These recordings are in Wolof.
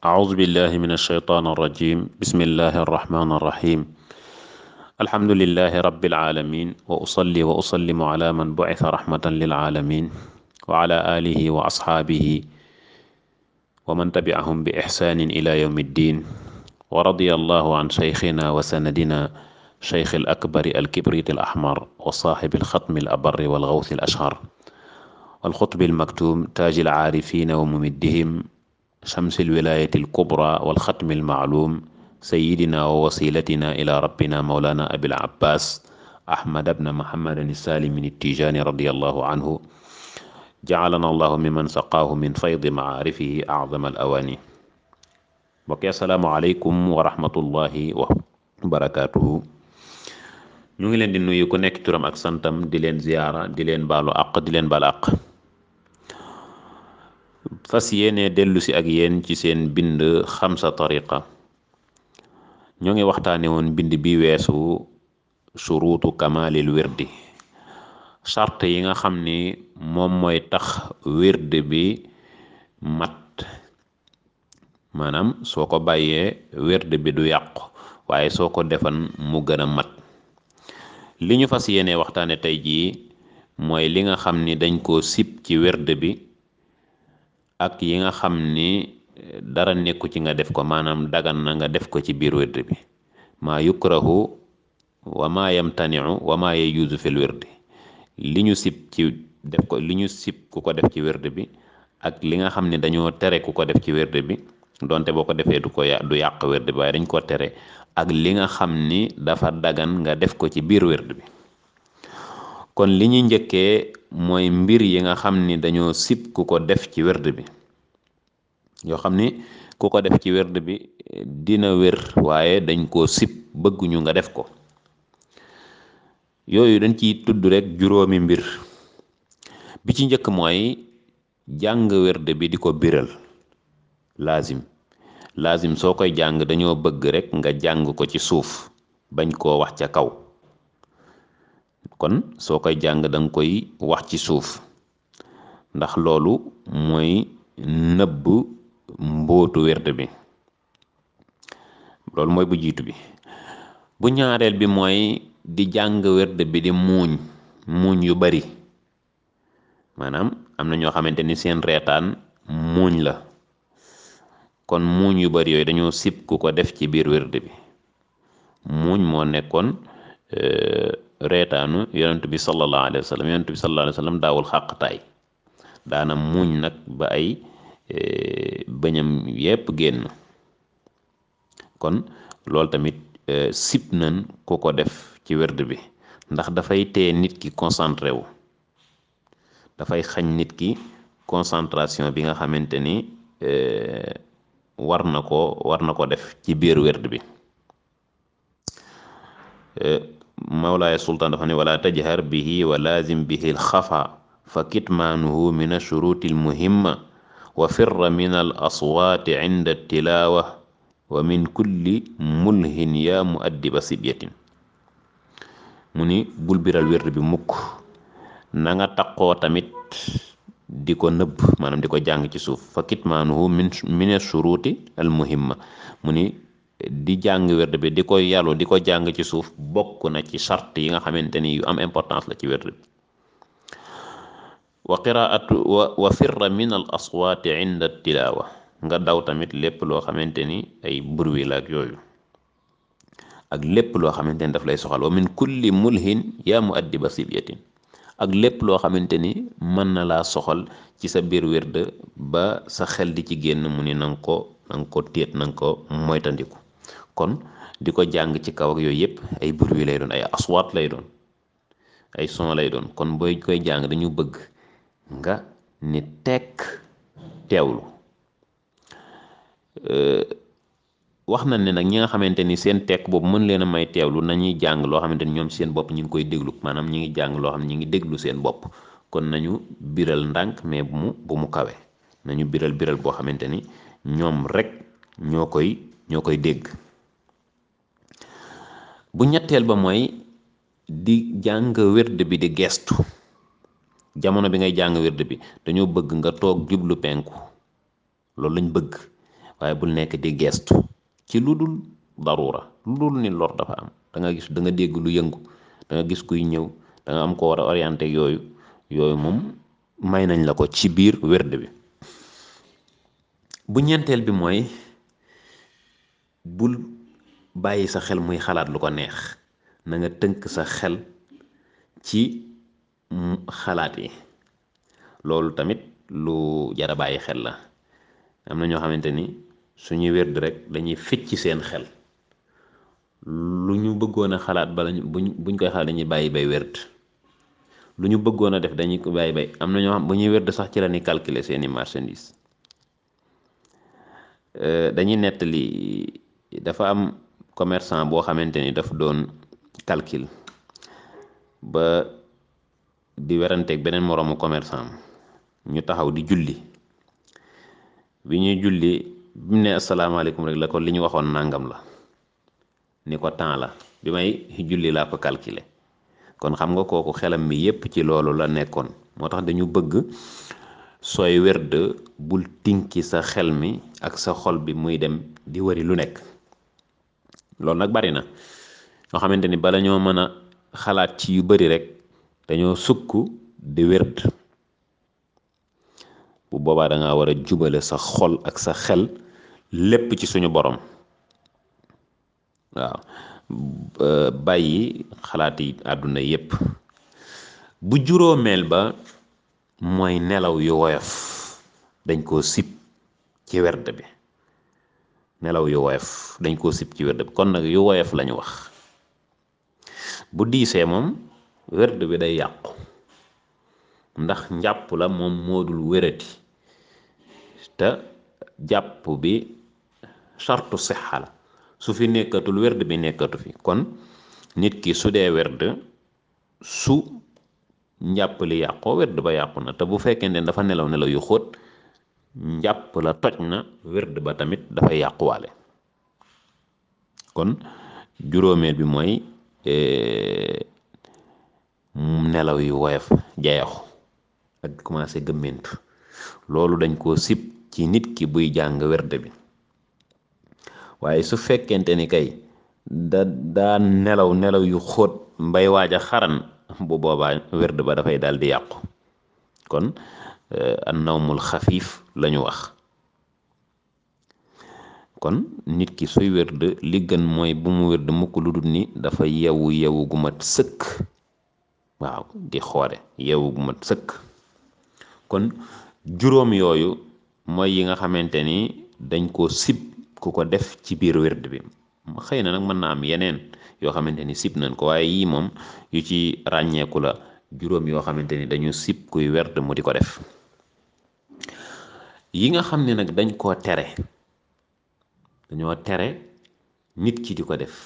أعوذ بالله من الشيطان الرجيم بسم الله الرحمن الرحيم الحمد لله رب العالمين وأصلي وأسلم على من بعث رحمة للعالمين وعلى آله وأصحابه ومن تبعهم بإحسان إلى يوم الدين ورضي الله عن شيخنا وسندنا شيخ الأكبر الكبريت الأحمر وصاحب الختم الأبر والغوث الأشهر والخطب المكتوم تاج العارفين وممدهم شمس الولاية الكبرى والختم المعلوم سيدنا ووسيلتنا إلى ربنا مولانا أبي العباس أحمد بن محمد السالم التيجاني رضي الله عنه جعلنا الله ممن سقاه من فيض معارفه أعظم الأواني بقي السلام عليكم ورحمة الله وبركاته ñu ngi leen di nuyu ku nekk turam ak santam di leen ziyaara di leen baalu àq di leen baal àq fas yéene dellu si ak yéen ci seen bind xamsa tariqa ñoo ngi waxtaane woon bind bi weesu suruutu kamalil wirdi charte yi nga xam ni moom mooy tax wird bi mat maanaam soo ko bàyyee wird bi du yàqu waaye soo ko defan mu gën a mat li ñu fas yéene waxtaane tey jii mooy li nga xam ni dañ koo sib ci wird bi ak yi nga xam ni dara nekku ci nga def ko maanaam dagan na nga def ko ci biir wird bi maa yukrahu wa maa yamtaniu wa maa yajuuzu fil wirdi li ñu sib ci def ko li ñu sib ku ko def ci wird bi ak li nga xam ni dañoo tere ku ko def ci wird bi donte boo ko defee du ko du yàq wird bi waaye dañ ko tere ak li nga xam ni dafa dagan nga def ko ci biir wird bi kon li ñuy njëkkee mooy mbir yi nga xam ni dañoo sib ku ko def ci wird bi yoo xam ni ku ko def ci wird bi dina wér waaye dañ koo sib bëgguñu nga def ko yooyu dañ ciy tudd rek juróomi mbir bi ci njëkk mooy jàng wird bi di ko biral laazim laazim soo koy jàng dañoo bëgg rek nga jàng ko ci suuf bañ koo wax ca kaw kon soo koy jàng danga koy wax ci suuf ndax loolu mooy nëbb mbóotu wird bi loolu mooy bu jiitu bi bu ñaareel bi mooy di jàng wird bi di muuñ muuñ yu bari maanaam am na ñoo xamante ni seen reetaan muuñ la kon muuñ yu bari yooyu dañoo sib ku ko def ci biir wird bi muuñ moo nekkoon reetaanu yonent bi sallallahu alayhi wa sallam yonent bi sallallahu alayhi wa sallam daawul xàqtaay daana muuñ nag ba ay bëñam yépp génn kon loolu tamit sib nañ ku ko def ci wird bi ndax dafay tee nit ki concentré wu dafay xañ nit ki concentration bi nga xamante ni war na ko war na ko def ci biir wird bi mawlaaya sultaan dafa ne wala tajhar bihi wa laazim bihi alxafa fa kitmaanuhu min ashuruti almuhimma wa firra min al aswaati inda tilaawa wa min kulli mulhin yaa muaddiba sibyatin mu ni bul biral wird bi mukk na nga taqoo tamit di ko nëbb maanaam di ko jàng ci suuf fa kitmaanuhu min min ashuruti almuhimma mu ni di jàng wird bi di ko yàllu di ko jàng ci suuf bokk na ci charte yi nga xamante ni yu am importance la ci wird bi wa qiraatu wa wa firra min al aswaati inda tilaawa nga daw tamit lépp loo xamante ni ay bruit la ak yooyu ak lépp loo xamante ni daf lay soxal wa min kulli mulhin yaa mu addiba sibyatin ak lépp loo xamante ni mën na laa soxal ci sa biir wird ba sa xel di ci génn mu ni nanga ko nanga ko téet nanga ko moytandiku kon di ko jàng ci kaw ak yooyu yëpp ay bruit lay doon ay aswaat lay doon ay son lay doon kon booy koy jàng dañu bëgg nga ni tekk teewlu wax na ne nag ñi nga xamante ni seen tekk boobu mën leen a may teewlu nañuy jàng loo xamante ni ñoom seen bopp ñu ngi koy déglu maanaam ñi ngi jàng loo xam ne ñi ngi déglu seen bopp kon nañu biral ndànk mais bu mu bu mu kawe nañu biral biral boo xamante ni ñoom rek ñoo koy ñoo koy dégg bu ñetteel ba mooy di jàng wird bi di gestu jamono bi ngay jàng wird bi dañoo bëgg nga toog jublu penku loolu lañ bëgg waaye bul nekk di gestu ci lu dul darura lu dul ni lor dafa am da nga gis da nga dégg lu yëngu da nga gis kuy ñëw da nga am ko war a orienté yooyu yooyu moom may nañ la ko ci biir wérd bi bu ñeenteel bi mooy bul bàyyi sa xel muy xalaat lu ko neex na nga tënk sa xel ci xalaat yi loolu tamit lu jar a bàyyi xel la am na ñoo xamante ni suñuy wérd rek dañuy fecc seen xel lu ñu bëggoon a xalaat bala ñu buñ buñ koy xalaat dañuy bàyyi bay wérd lu ñu bëggoon a def dañuy ko bàyyi bay am na ñoo xam bu ñuy wérd sax ci la ñuy calculer seeni marchandise dañuy nettali dafa am commerçant boo xamante ni daf doon calcul ba di weranteeg beneen moroomu commerçant ñu taxaw di julli bi ñuy julli bi mu ne asalaamaaleykum rek la ko li ñu waxoon nangam la ni ko temps la bi may julli laa ko calculer kon xam nga kooku xelam mi yépp ci loolu la nekkoon moo tax dañu bëgg sooy werd bul tinki sa xel mi ak sa xol bi muy dem di wari lu nekk loolu nag bari na ñoo xamante ni bala ñoo mën a xalaat ci yu bari rek dañoo sukk di werd bu boobaa da nga war a jubale sa xol ak sa xel lépp ci suñu borom waaw bàyyi xalaat yi àdduna yépp bu juróomeel ba mooy nelaw yu woyof dañ koo sib ci werd bi nelaw yu woyof dañ koo sib ci werd bi kon nag yu woyof lañu wax bu diisee moom werd bi day yàqu ndax njàpp la moom moodul wérati te jàpp bi sartu sixa la su fi nekkatul werd bi nekkatu fi kon nit ki su dee werd su njàpp li yàqoo werd ba yàqu na te bu fekkee ne dafa nelaw nelaw yu xóot njàpp la toj na werd ba tamit dafay yàquwaale kon juróomeel bi mooy nelaw yu woyof jayaxu ak commencé gëmmentu loolu dañ koo sib ci nit ki buy jàng werd bi waaye su fekkente ni kay da daa nelaw nelaw yu xóot mbay waaj a xaran bu boobaa werd ba dafay daal di yàqu kon an nawmul xafiif lañu wax kon nit ki suy werd li gën mooy bu mu werd mukk lu dul ni dafa yewu yewu gu mat sëkk waaw di xoole yewu gu mat sëkk kon juróom yooyu mooy yi nga xamante ni dañ koo sib ku ko def ci biir werd bi xëy na nag mën na am yeneen yoo xamante ni sib nañ ko waaye yii moom yu ci ràññeeku la juróom yoo xamante ni dañu sib kuy werd mu di ko def yi nga xam ne nag dañ koo tere dañoo tere nit ki di ko def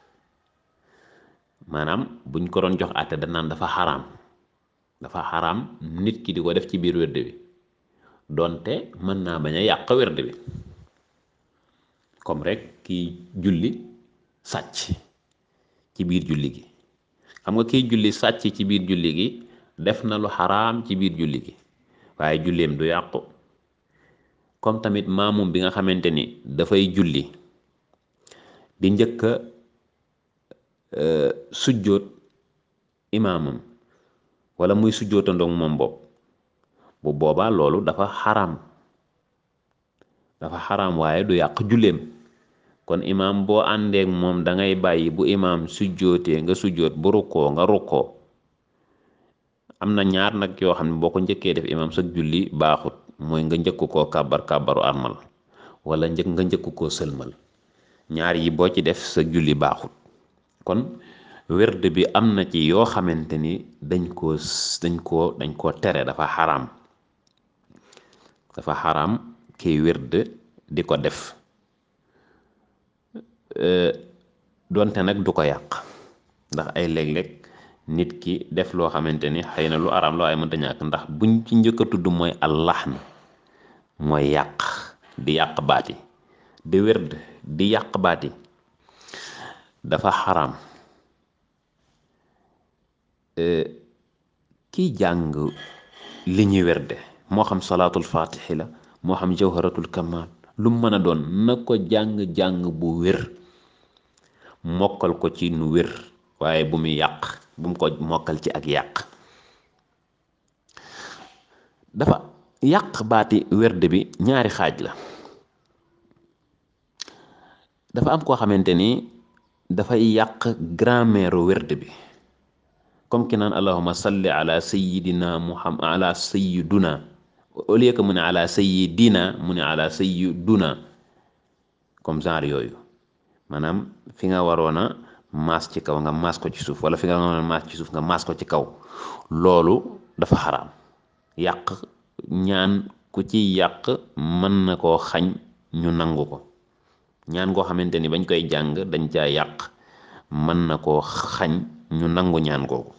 maanaam buñ ko doon jox àtte danaan dafa xaraam dafa xaraam nit ki di ko def ci biir werd bi donte mën naa bañ a yàq werd bi comme rek kiy julli sàcc ci biir julli gi xam nga kiy julli sàcc ci biir julli gi def na lu xaraam ci biir julli gi waaye julleem du yàqu comme tamit maamum bi nga xamante ni dafay julli di njëkk a sujjóot imaamam wala muy sujjóotandoog moom bopp bu boobaa loolu dafa xaraam dafa xaraam waaye du yàq julleem kon imaam boo àndeek moom da ngay bàyyi bu imaam sujjóotee nga sujjóot bu rukkoo nga rukkoo am na ñaar nag yoo xam ne boo ko njëkkee def imaam sa julli baaxut mooy nga njëkk koo kàbbar kàbbaru armal wala njëkk nga njëkk koo sëlmal ñaar yi boo ci def sa julli baaxut kon werd bi am na ci yoo xamante ni dañ koo dañ koo dañ koo tere dafa xaraam dafa xaraam kiy werd di ko def donte nag du ko yàq ndax ay léeg-léeg nit ki def loo xamante ni xëy na lu araam loo ay mënta ñàkk ndax buñ ci njëkk a tudd mooy allaxn mooy yàq di yàq baati di werd di yàq baati dafa xaraam kiy jàng li ñuy werde moo xam salaatul fatixi la moo xam jawharatul kamal lu mën a doon na ko jàng-jàng bu wér mokkal ko ci nu wér waaye bu mu yàq bu mu ko mokkal ci ak yàq dafa yàq baati werd bi ñaari xaaj la dafa am koo xamante ni dafay yàq grammaire werd bi comme ki naan allahuma salli ala sayidina muhammad ala sayiduna au lieu que mu ne ala sayidina mu ne ala sayiduna comme genre yooyu maanaam fi nga waroon a maas ci kaw nga maas ko ci suuf wala fi nga waroon a maas ci suuf nga maas ko ci kaw loolu dafa xaraam yàq ñaan ku ci yàq mën na koo xañ ñu nangu ko ñaan koo xamante ni bañ koy jàng dañ caa yàq mën na koo xañ ñu nangu ñaan googu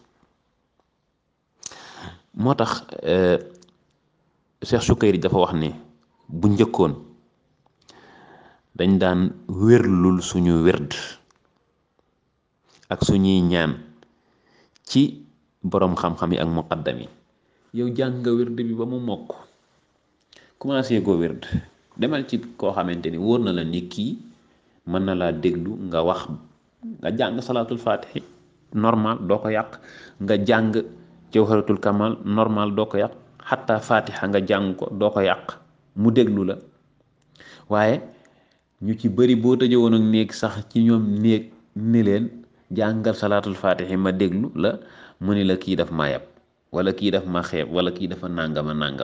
moo tax Cheikh Sukayri dafa wax ne bu njëkkoon dañ daan wérlul suñu wérd ak suñuy ñaan ci boroom xam-xam yi ak muqaddam yi yow jàng nga wérd bi ba mu mokk commencé ko wérd demal ci koo xamante ni wóor na la ni kii mën na laa déglu nga wax nga jàng salaatul faatihi normal doo ko yàq nga jàng jawharatul kamal normal doo ko yàq xatta faatiha nga jàng ko doo ko yàq mu déglu la waaye ñu ci bëri boo tëjee woon ak néeg sax ci ñoom néeg ni leen jàngal salaatul faatihi ma déglu la mu ni la kii daf ma yab wala kii daf ma xeeb wala kii dafa nàngama nàngam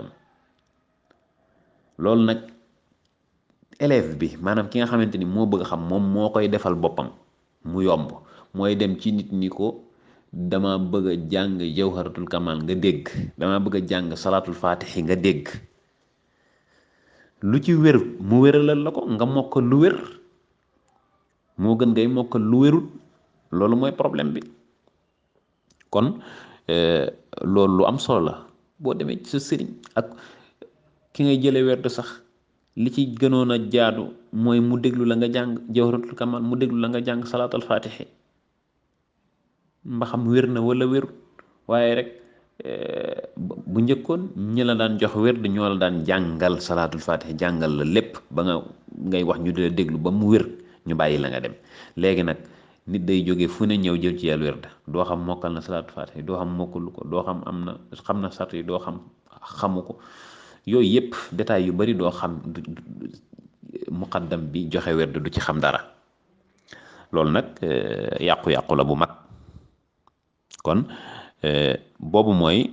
loolu nag élève bi maanaam ki nga xamante ni moo bëgg xam moom moo koy defal boppam mu yomb mooy dem ci nit ñi ko dama bëgg a jàng jawharatul kamal nga dégg dama bëgg a jàng salaatul faatixi nga dégg lu ci wér mu wéralal la ko nga mokkal lu wér moo gën ngay mokkal lu wérul loolu mooy problème bi kon loolu lu am solo la boo demee ci sa sëriñ ak ki ngay jële werd sax li ci gënoon a jaadu mooy mu déglu la nga jàng jawharatul kamal mu déglu la nga jàng salaatul faatixi mba xam wér na wala wér waaye rek bu njëkkoon ñi la daan jox wér di ñoo la daan jàngal salaatul faatixi jàngal la lépp ba nga ngay wax ñu di la déglu ba mu wér ñu bàyyi la nga dem léegi nag nit day jóge fu ne ñëw jël ci yàlla wér doo xam mokkal na salaatul faatixi doo xam mokkalu ko doo xam am na xam na sart yi doo xam xamu ko yooyu yëpp détails yu bari doo xam muqaddam bi joxe werd du ci xam dara loolu nag yàqu-yàqu la bu mag kon boobu mooy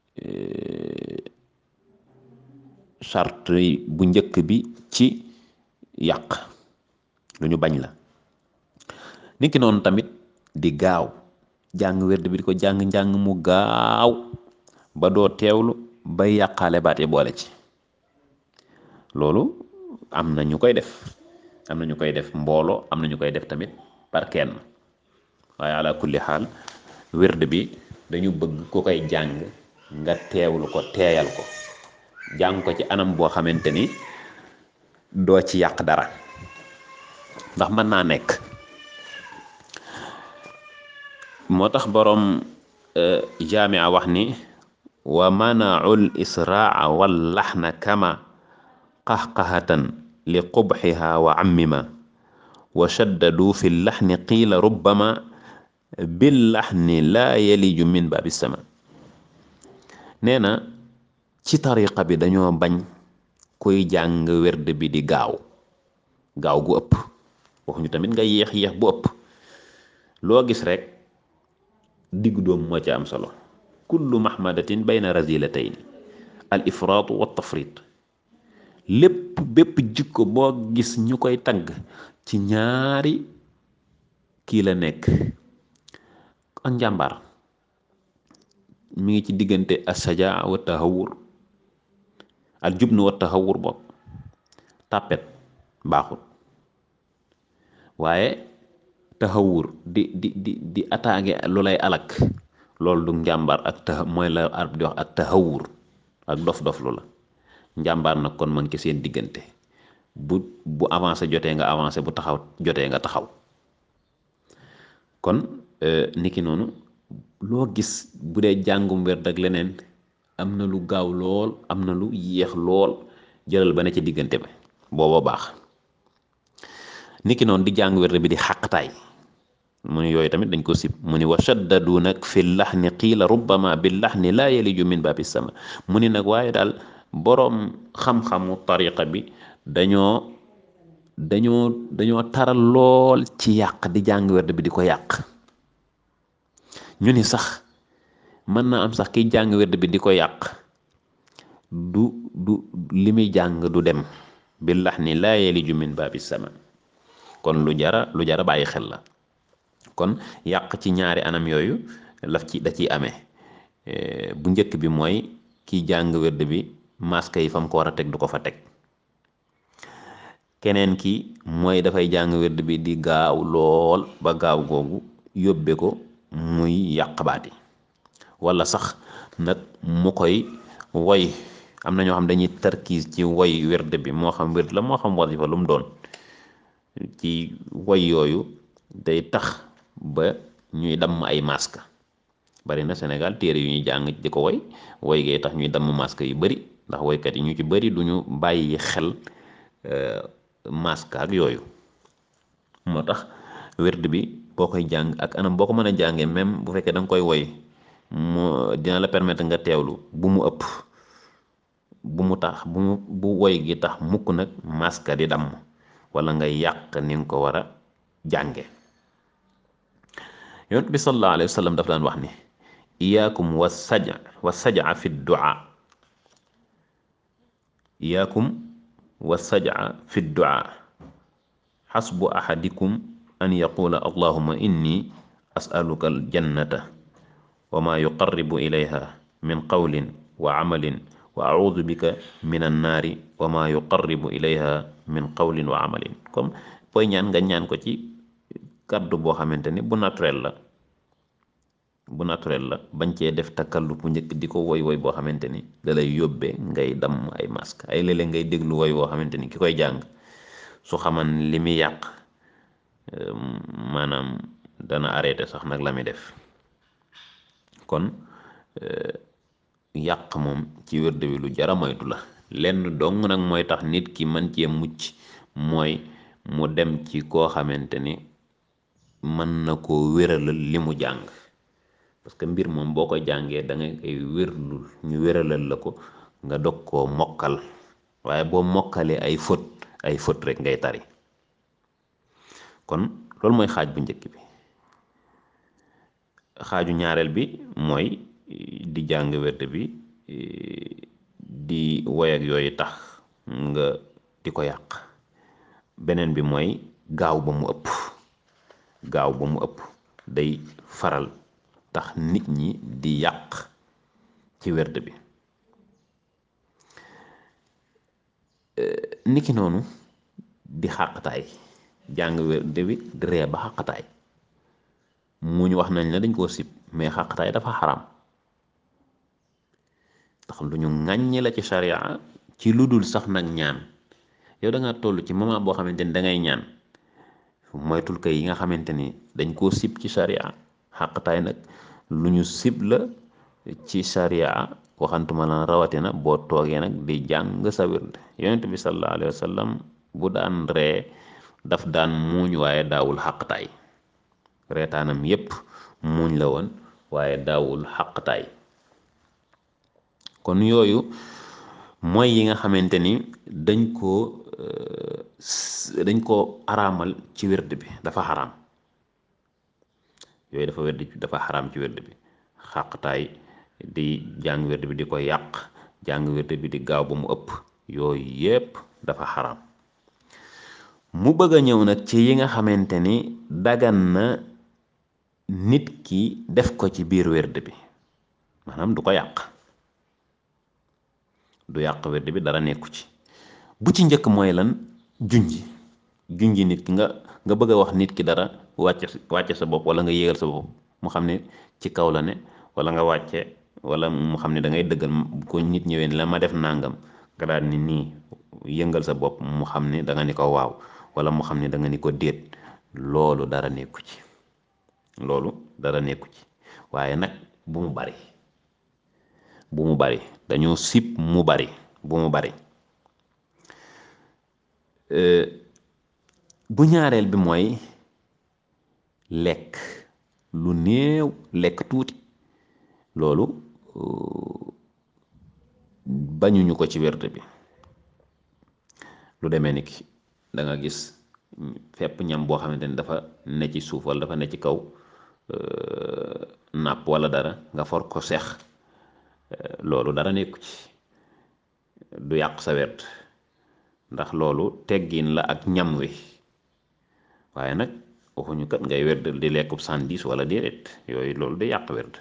charte bu njëkk bi ci yàq lu ñu bañ la niki noonu tamit di gaaw jàng werd bi di ko jàng-njàng mu gaaw ba doo teewlu bay yàqaale baat yi boole ci loolu am na ñu koy def am na ñu koy def mbooloo am na ñu koy def tamit par kenn waaye ala kulli xaal wérd bi dañu bëgg ku koy jàng nga teewlu ko teeyal ko jàng ko ci anam boo xamante ni doo ci yàq dara ndax mën naa nekk moo tax boroom jaamia wax ni wa manaul israa wal laxna kama qaxqahatan li qubxiha wa ammima wa shaddadu fi laxni qiila rubbama bil laxni laa yaliju min baabi sama nee na ci tariqa bi dañoo bañ kuy jàng werd bi di gaaw gaaw gu ëpp waxuñu tamit nga yéex yéex bu ëpp loo gis rek diggu doom moo ci am solo kullu mahmadatin bayna razilatayni al ifraatu wa tafrit lépp bépp jikko boo gis ñu koy tagg ci ñaari kii la nekk ak njàmbaar mi ngi ci diggante asajaa wa tahawur al jubnu wa tahawur bopp tàppet baaxul waaye tahawur di di di di attaqué lu lay alak loolu du njàmbaar ak ta mooy la arab di wax ak tahawur ak dof-dof lu la njàmbaar nag kon man ci seen diggante bu bu avancé jotee nga avancé bu taxaw jotee nga taxaw kon niki noonu loo gis bu dee jàngum werd ak leneen am na lu gaaw lool am na lu yéex lool jëlal ba ne ci diggante ba booba baax niki noonu di jàng wérd bi di xàqtaay mu ni yooyu tamit dañ ko sib mu ni wa shaddadu nag fi laxni qiila rubbama bi laxni laa yaliju min baabi sama mu ni nag waaye daal boroom xam-xamu tariqa bi dañoo dañoo dañoo taral lool ci yàq di jàng wérd bi di ko yàq ñu ni sax mën na am sax kiy jàng wérd bi di ko yàq du du li muy jàng du dem bi laxni laa yaliju min baabi sama kon lu jara lu jara bàyyi xel la kon yàq ci ñaari anam yooyu laf ci da ciy amee bu njëkk bi mooy kiy jàng wérd bi masque yi fa mu ko war a teg du ko fa teg keneen ki mooy dafay jàng wérd bi di gaaw lool ba gaaw googu yóbbe ko muy yàq baati wala sax nag mu koy woy am na ñoo xam dañuy tarkiis ci woy wérd bi moo xam wérd la moo xam wasifa lu mu doon ci woy yooyu day tax ba ñuy damm ay masque bari na Sénégal téere yu ñuy jàng di ko woy woy gee tax ñuy damm masque yu bari ndax woykat yi ñu ci bari duñu bàyyi xel masque ak yooyu moo tax wérd bi boo koy jàng ak anam boo ko mën a jàngee même bu fekkee da nga koy woy mu dina la permettre nga teewlu bu mu ëpp bu mu tax bu mu bu woy gi tax mukk nag masque di damm wala nga yàq ni nga ko war a jànge yonent bi sallallahu alayhi wa sallam daf daan wax ni iyaakum wa saja wa saja fi duaa iyaakum wa saja fi duaa xasbu ahadikum an yaqula allahuma inni asaluka aljannata wa ma yuqarribu ilayha min qawlin wa amalin wa audu bika min annaari wa ma yuqarribu ilayha min qawlin wa amalin comme booy ñaan nga ñaan ko ci kàddu boo xamante ni bu naturel la bu naturel la bañ cee def takallu bu njëkk di ko woy woy boo xamante ni da lay yóbbee ngay damm ay masque ay léeg-léeg ngay déglu woy boo xamante ni ki koy jàng su xaman li muy yàq maanaam dana arrêté sax nag la muy def kon yàq moom ci wérd bi lu jara moytu la lenn dong nag mooy tax nit ki mën cee mucc mooy mu dem ci koo xamante ni mën na koo wéralal li mu jàng parce que mbir moom boo ko jàngee da nga koy wérlul ñu wéralal la ko nga dog koo mokkal waaye boo mokkalee ay fët ay fët rek ngay tari kon loolu mooy xaaj bu njëkk bi xaaju ñaareel bi mooy di jàng wérd bi di woy ak yooyu tax nga di ko yàq beneen bi mooy gaaw ba mu ëpp gaaw ba mu ëpp day faral tax nit ñi di yàq ci wérd bi niki noonu di xàqtaay jàng wérd bi di ree ba xàqtaay mu ñu wax nañ la dañ koo sib mais xàqtaay dafa xaram ndax lu ñu ŋàññi la ci sharia ci lu dul sax nag ñaan yow da nga toll ci moment boo xamante ni da ngay ñaan moytul kay yi nga xamante ni dañ koo sib ci sharia xàqtaay nag lu ñu sib la ci sharia waxantuma la rawatina boo toogee nag di jàng sa wird yonent bi sallallahu alayhi wa sallam bu daan ree daf daan muuñ waaye daawul xàqtaay reetaanam yépp muuñ la woon waaye daawul xàqtaay kon yooyu mooy yi nga xamante ni dañ koo dañ koo araamal ci wird bi dafa xaraam yooyu dafa wird dafa xaraam ci wird bi xàqtaay di jàng wird bi di ko yàq jàng wird bi di gaaw ba mu ëpp yooyu yépp dafa xaraam mu bëgg a ñëw nag ci yi nga xamante ni dagan na nit ki def ko ci biir wird bi maanaam du ko yàq du yàq wird bi dara nekku ci bu ci njëkk mooy lan junji junji nit ki nga nga bëgg a wax nit ki dara wàcce wàcce sa bopp wala nga yéegal sa bopp mu xam ne ci kaw la ne wala nga wàcce wala mu xam ne da ngay dëggal ko nit ñëwee ni la ma def nangam nga daal ni nii yëngal sa bopp mu xam ne da nga ni ko waaw wala mu xam ne da nga ni ko déet loolu dara nekku ci loolu dara nekku ci waaye nag bu mu bari bu mu bari dañoo sib mu bari bu mu bari bu ñaareel bi mooy lekk lu néew lekk tuuti loolu bañuñu ko ci wérde bi lu demee ni ki da nga gis fépp ñam boo xamante ni dafa ne ci suuf wala dafa ne ci kaw nàpp wala dara nga for ko sex loolu dara nekku ci du yàq sa werd ndax loolu teggin la ak ñam wi waaye nag waxuñu kat ngay werd di lekkub sandis wala déedéet yooyu loolu day yàq werd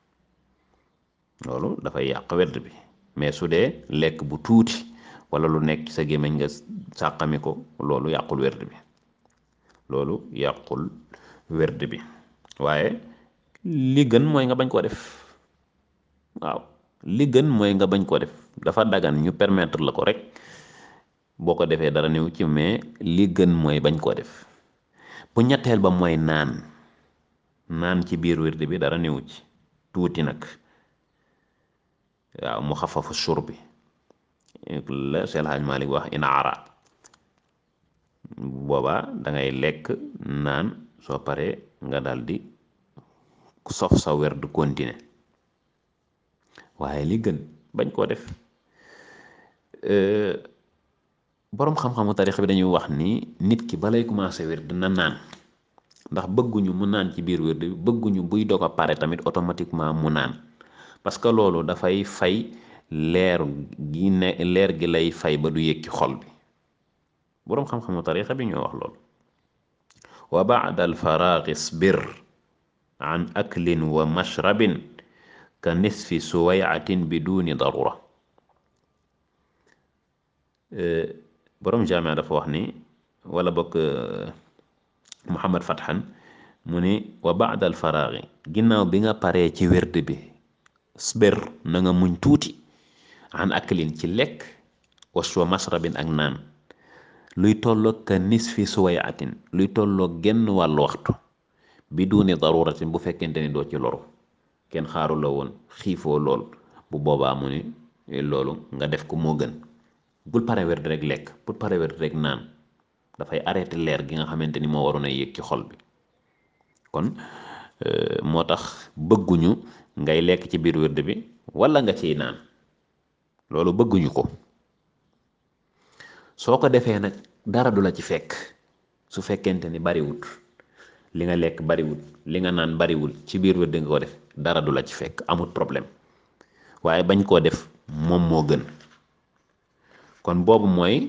loolu dafay yàq werd bi mais su dee lekk bu tuuti wala lu nekk sa gémmiñ nga sàqami ko loolu yàqul werd bi loolu yàqul werd bi waaye li gën mooy nga bañ koo def waaw li gën mooy nga bañ koo def dafa dagan ñu permettre la ko rek boo ko defee dara néew ci mais li gën mooy bañ koo def bu ñetteel ba mooy naan naan ci biir wird bi dara néew ci tuuti nag waaw mu xafafu sur bi la Seydi El Hadji Malick wax ina ara boobaa dangay lekk naan soo paree nga daldi sof sa werd continuer waaye li gën bañ koo def boroom xam-xamu tarix bi dañuy wax ni nit ki balay commencé werd na naan ndax bëgguñu mu naan ci biir werd bi bëgguñu buy dog a pare tamit automatiquement mu naan parce que loolu dafay fay leer gi ne leer gi lay fay ba du yëg ci xol bi boroom xam-xamu tarixa bi ñoo wax loolu wa baada alfaraagi isbir an aklin wa mashrabin ka nisfi suwayatin biduni darura boroom jaamia dafa wax ni wala bokk Muhammad Fathan mu ni wa baada alfaraagi ginnaaw bi nga paree ci werd bi sbir na nga muñ tuuti an aklin ci lekk waswa masrabin ak naan luy tolloog ka nisfi suwayatin luy tolloog genn wàllu waxtu bi duuni daruratin bu fekkente ni doo ci loru kenn xaaru la woon xiifoo lool bu boobaa mu ni loolu nga def ko moo gën bul pare werd rek lekk bul pare werd rek naan dafay arrêté leer gi nga xamante ni moo waroon a yéeg ci xol bi kon moo tax bëgguñu ngay lekk ci biir werd bi wala nga ciy naan loolu bëgguñu ko soo ko defee nag dara du la ci fekk su fekkente ni bariwut li nga lekk bariwul li nga naan bariwul ci biir werd nga ko def dara du la ci fekk amul problème waaye bañ koo def moom moo gën kon boobu mooy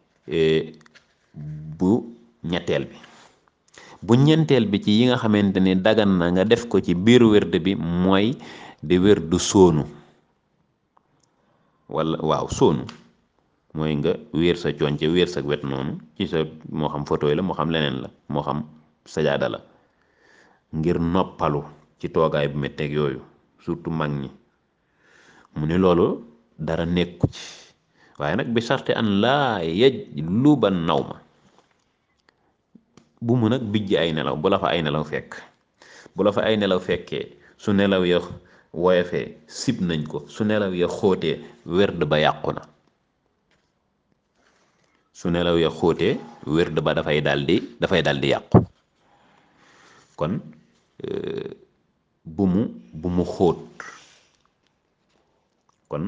bu ñetteel bi bu ñeenteel bi ci yi nga xamante ni dagan na nga def ko ci biir werd bi mooy di werdu sóonu wala waaw sóonu mooy nga wéer sa conce wéer sa wet noonu ci sa moo xam photo yi la moo xam leneen la moo xam sajaada la ngir noppalu ci toogaay bu metteeg yooyu surtout mag ñi mu ni loolu dara nekku ci waaye nag bi sarte an laa yej lu ba naw ma bu mu nag bijj ay nelaw bu la fa ay nelaw fekk bu la fa ay nelaw fekkee su nelaw ya woyofee sib nañ ko su nelaw ya xóotee werd ba yàqu na su nelaw ya xóotee werd ba dafay daldi dafay daldi yàqu kon bu mu bu mu xóot kon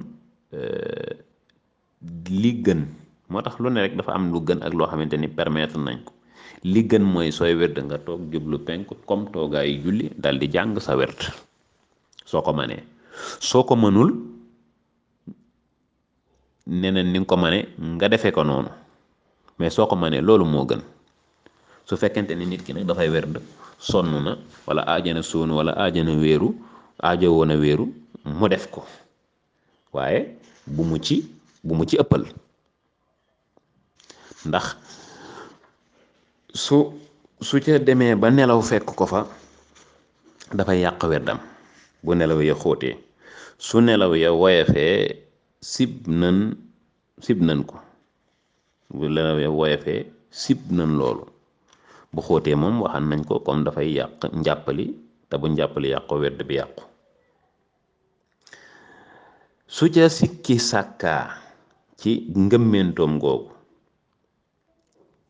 li gën moo tax lu ne rek dafa am lu gën ak loo xamante ni permettre nañ ko li gën mooy sooy werd nga toog jublu penk comme toogaayu julli dal di jàng sa werd soo ko manee soo ko mënul neneen ni nga ko mane nga defee ko noonu mais soo ko manee loolu moo gën su fekkente ni nit ki nag dafay werd sonn na wala aajana sóonu wala aajana wéeru aajo woon a wéeru mu def ko waaye bu mu ci bu mu ci ëppal ndax su su ca demee ba nelaw fekk ko fa dafay yàq werdam bu nelaw ya xóotee su nelaw ya woyefee sib nan sib nan ko bu nelaw ya woyefee sib nan loolu bu xóotee moom waxan nañ ko comme dafay yàq njàppali te bu njàppali yàqu werd bi yàqu su ca sikki sàkkaa ci ngëmmentoom googu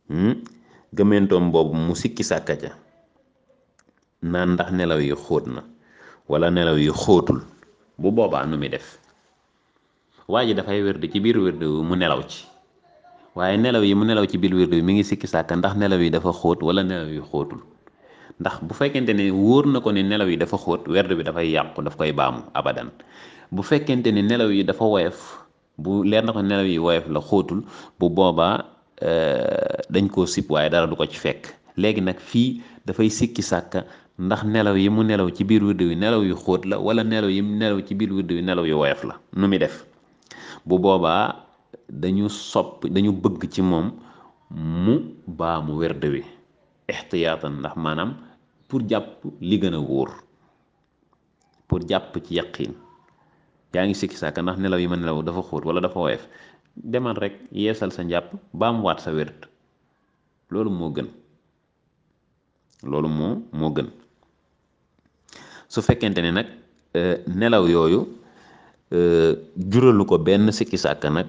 gëmmentoom boobu mu sikki sàkka ca naan ndax nelaw yi xóot na wala nelaw yi xóotul bu boobaa nu muy def waa ji dafay wérd ci biir wérd wi mu nelaw ci waaye nelaw yi mu nelaw ci biir wérd wi mi ngi sikki sàkka ndax nelaw yi dafa xóot wala nelaw yi xóotul ndax bu fekkente ne wóor na ko ne nelaw yi dafa xóot werd bi dafay yàqu daf koy baamu abadan bu fekkente ne nelaw yi dafa woyof bu leer na ko nelaw yi woyof la xóotul bu boobaa dañ koo sib waaye dara du ko ci fekk léegi nag fii dafay sikki sàkka ndax nelaw yi mu nelaw ci biir wird wi nelaw yu xóot la wala nelaw yi mu nelaw ci biir wird wi nelaw yu woyof la nu muy def bu boobaa dañu sopp dañu bëgg ci moom mu baamu werd wi ixtiyaatan ndax maanaam pour jàpp li gën a wóor pour jàpp ci yaqin yaa ngi sikki sàkka ndax nelaw yi ma nelaw dafa xóot wala dafa woyof demal rek yeesal sa njàpp baam waat sa wérd loolu moo gën loolu moo moo gën su fekkente ne nag nelaw yooyu juralu ko benn sikki sàkka nag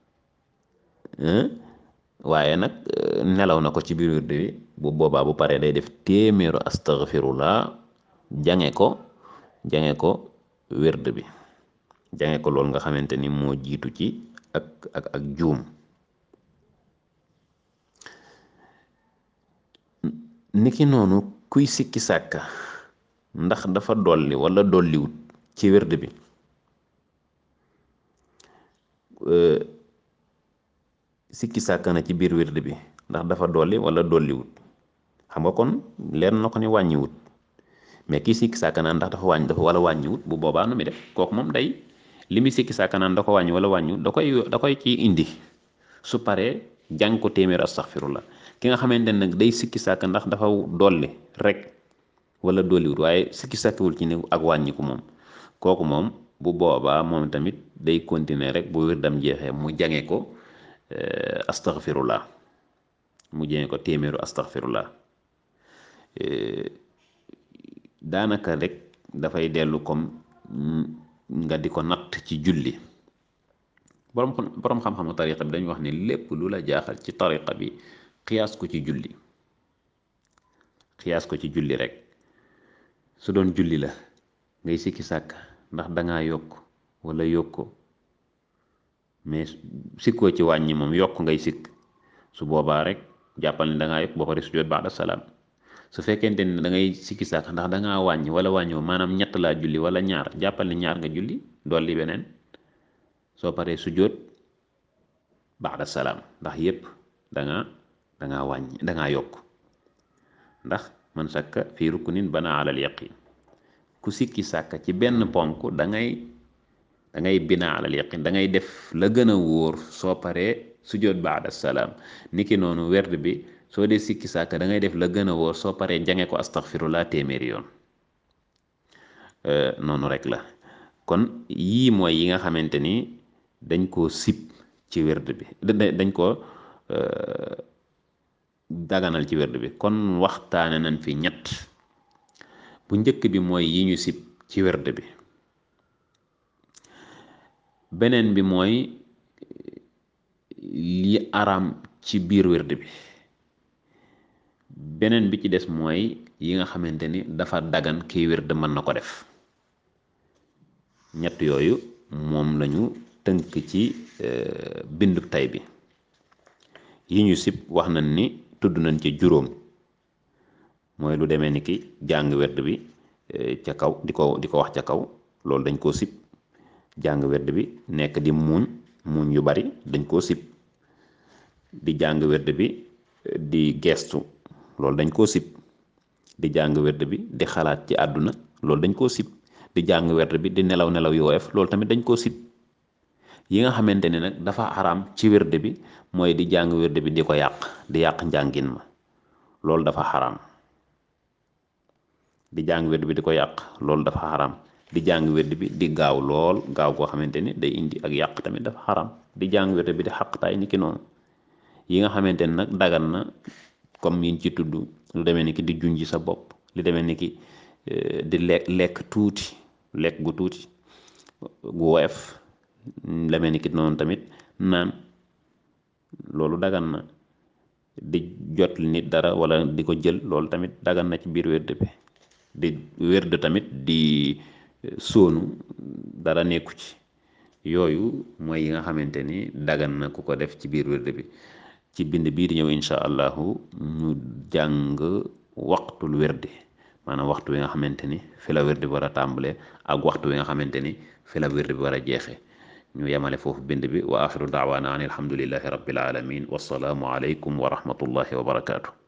waaye nag nelaw na ko ci biir wérd wi bu boobaa bu paree day def téeméeru astaghfirullah jange ko jange ko wérd bi jange ko loolu nga xamante ni moo jiitu ci ak ak ak juum niki noonu kuy sikki sàkka ndax dafa dolli wala dolliwut ci wérd bi sikki sàkka na ci biir wérd bi ndax dafa dolli wala dolliwut xam nga kon leer na ko ni wàññiwut mais kii sikki sàkka naan ndax dafa wàññi dafa wala wàññiwut bu boobaa nu mi def kooku moom day li muy sikki sàkka naan da ko wàññi wala wàññiwut da koy da koy ci indi su paree jàng ko téeméer astaghfirullah ki nga xamante ne nag day sikki sàkka ndax dafa dolli rek wala dolliwut waaye sikki sàkkawul ci ne ak wàññiku moom kooku moom bu boobaa moom tamit day continuer rek bu wirdam jeexee mu jange ko astaghfirullah mu jange ko téeméeru astaghfirullah daanaka rek dafay dellu comme nga di ko natt ci julli borom borom xam-xamu tariqa bi dañu wax ne lépp lu la jaaxal ci tariqa bi xiyaas ko ci julli xiyaas ko ci julli rek su doon julli la ngay sikki sàkk ndax dangaa yokk wala yokko mais sikkoo ci wàññi moom yokk ngay sikk su boobaa rek jàppal ne dangaa yokk boo pare sujjóot ba'da salaam su fekkente ne da ngay sikki sàkk ndax dangaa wàññi wala wàññiwoo maanaam ñett laa julli wala ñaar jàppal ne ñaar nga julli dolli beneen soo paree sujjóot ba'da salaam ndax yépp dangaa dangaa wàññi dangaa yokk ndax man sakka fii ruknin bana alal yaqin ku sikki sàkka ci benn ponk da ngay da ngay bina alal yaqin da ngay def la gën a wóor soo paree sujjóot ba'da salaam niki noonu werd bi soo dee sikki sàkka da ngay def la gën a wóor soo paree jange ko astaghfirullah téeméeri yoon noonu rek la kon yii mooy yi nga xamante ni dañ koo sib ci werd bi dañ ko daganal ci werd bi kon waxtaane nañ fi ñett bu njëkk bi mooy yi ñu sib ci werd bi beneen bi mooy li araam ci biir werd bi beneen bi ci des mooy yi nga xamante ni dafa dagan kiy werd mën na ko def ñett yooyu moom lañu tënk ci bindub tay bi yi ñu sib wax nañ ni tudd nañ ci juróom mooy lu demee ni ki jàng werd bi ca kaw di ko di ko wax ca kaw loolu dañ koo sib jàng werd bi nekk di muuñ muuñ yu bari dañ koo sib di jàng werd bi di gestu loolu dañ koo sib di jàng werd bi di xalaat ci àdduna loolu dañ koo sib di jàng werd bi di nelaw nelaw yu woyof loolu tamit dañ koo sib yi nga xamante ne nag dafa xaraam ci werd bi mooy di jàng werd bi di ko yàq di yàq njàngin ma loolu dafa xaraam di jàng werd bi di ko yàq loolu dafa xaraam di jàng werd bi di gaaw lool gaaw goo xamante ni day indi ak yàq tamit dafa xaraam di jàng werd bi di xaqtaay ni ki noonu yi nga xamante ne nag dagan na comme yiñ ci tudd lu demee ni ki di junji sa bopp lu demee ni ki di lekk lekk tuuti lekk gu tuuti gu woyof demee ni ki noonu tamit naan loolu dagan na di jot nit dara wala di ko jël loolu tamit dagan na ci biir wérd bi di wérd tamit di sóonu dara nekku ci yooyu mooy yi nga xamante ni dagan na ku ko def ci biir wérd bi ci bind bii di ñëw insha allahu ñu jàng waxtul wérdi maanaam waxtu wi nga xamante ni fi la wérdi bi war a tàmbalee ak waxtu wi nga xamante ni fi la wérdi bi war a jeexee ñu yemale foofu bind bi wa axiru daawaana an alhamdulillahi rabbil alamin wassalaamu aleykum wa rahmatullahi wa barakaatu